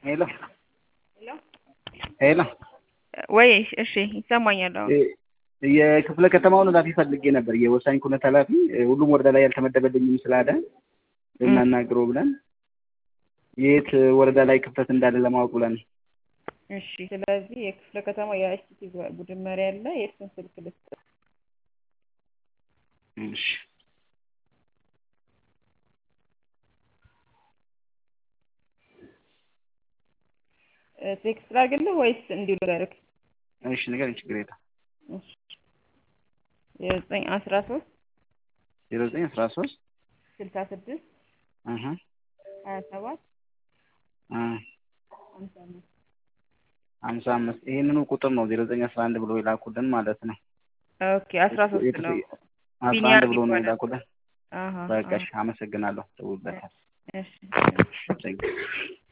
ሄሎ ሄሎ ወይ እሺ ይሰማኛል አሁን የክፍለ ከተማውን ኃላፊ ፈልጌ ነበር የወሳኝ ኩነት ኃላፊ ሁሉም ወረዳ ላይ ያልተመደበልኝም ስላለ ልናናግረው ብለን የት ወረዳ ላይ ክፍተት እንዳለ ለማወቅ ብለን እሺ ስለዚህ የክፍለ ከተማ የአይሲቲ ቡድን መሪ አለ የእሱን ስልክ ልስጥ እሺ ቴክስት ላድርግልህ ወይስ እንዲሁ ልንገርህ እሺ ንገረኝ ችግር የለም እሺ የዘጠኝ አስራ ሶስት ዜሮ ዘጠኝ አስራ ሶስት ስልሳ ስድስት አሀ ሀያ ሰባት አ ሀምሳ አምስት ሀምሳ አምስት ይሄንኑ ቁጥር ነው ዜሮ ዘጠኝ አስራ አንድ ብሎ የላኩልን ማለት ነው ኦኬ አስራ ሶስት ነው አስራ አንድ ብሎ ነው የላኩልን አሀ በቃ እሺ አመሰግናለሁ ደውልበታል እሺ Thank you.